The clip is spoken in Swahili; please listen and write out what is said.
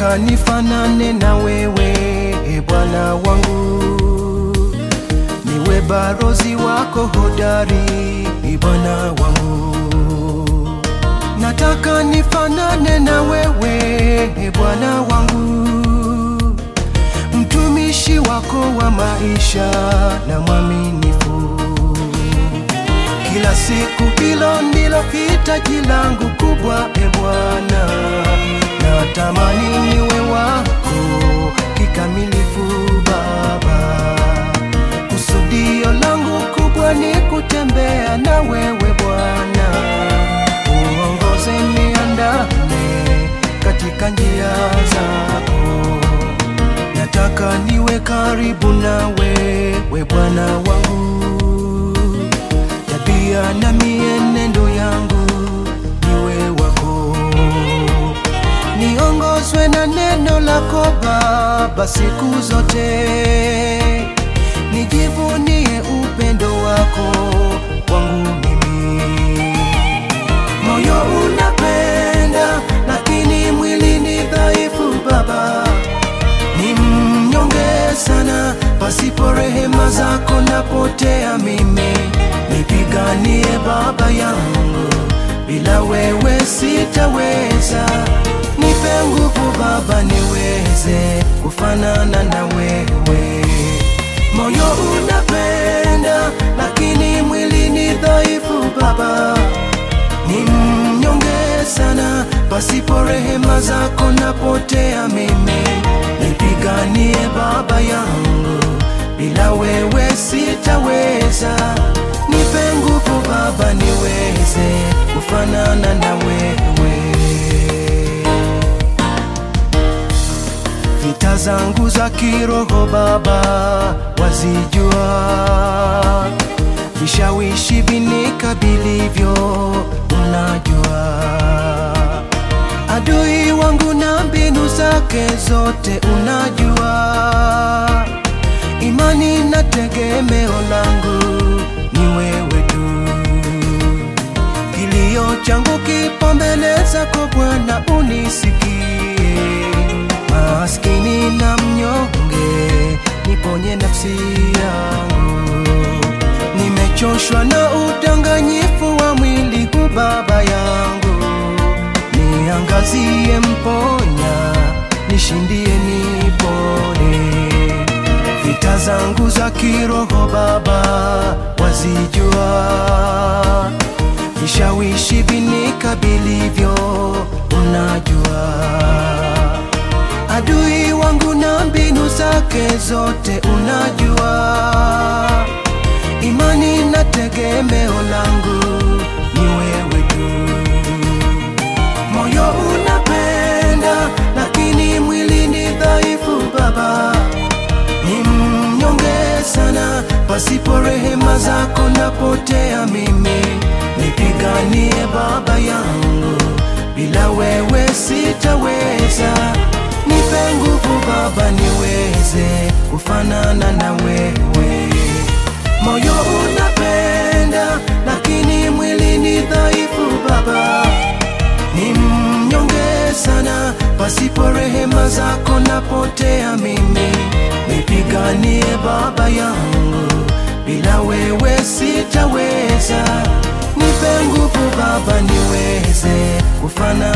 nataka nifanane na wewe e Bwana wangu, niwe barozi wako hodari e Bwana wangu, nataka nifanane na wewe e Bwana wangu, mtumishi wako wa maisha na mwaminifu kila siku, hilo ndilo hitaji langu kubwa e Bwana, natamani niwe wako kikamilifu Baba. Kusudio langu kubwa ni kutembea na wewe Bwana, uongoze niandame katika njia zako, nataka niwe karibu nawe we Bwana wangu tabia na mienendo yangu niwe wako, niongozwe na neno lako Baba siku zote, nijivunie upendo wako kwangu mimi. Moyo unapenda lakini mwili ni dhaifu Baba, ni mnyonge sana, pasipo rehema zako napotea mimi. Nipiganie Baba yangu, bila wewe sitaweza. Nipe nguvu Baba, niweze kufanana na wewe. Moyo unapenda lakini mwili ni dhaifu Baba, ni mnyonge sana, pasipo rehema zako napotea mimi. Nipiganie Baba yangu, bila wewe sitaweza. Nipe nguvu Baba, niweze kufanana na wewe. Vita zangu za kiroho Baba wazijua, vishawishi vinikabilivyo unajua, adui wangu na mbinu zake zote unajua, imani na tegemeo langu ni wewe tu. Kilio changu kipo mbele zako Bwana, unisikie. Maskini na mnyonge, niponye nafsi yangu. Nimechoshwa na udanganyifu wa mwili huu Baba yangu, niangazie, mponya, nishindie, nipone vita zangu za kiroho Baba wazijua, vishawishi vinikabilivyo unajua, adui wangu na mbinu zake zote unajua, imani na tegemeo langu ni wewe tu. Moyo unapenda lakini mwili ni dhaifu Baba, ni mnyonge sana, pasipo rehema zako napotea mimi. Nipiganie Baba yangu, bila wewe sitaweza. Nipe nguvu Baba, niweze kufanana na wewe. Moyo unapenda lakini mwili ni dhaifu Baba, ni mnyonge sana, pasipo rehema zako napotea mimi. Nipiganie Baba yangu, bila wewe sitaweza. Nipe nguvu Baba, niweze kufana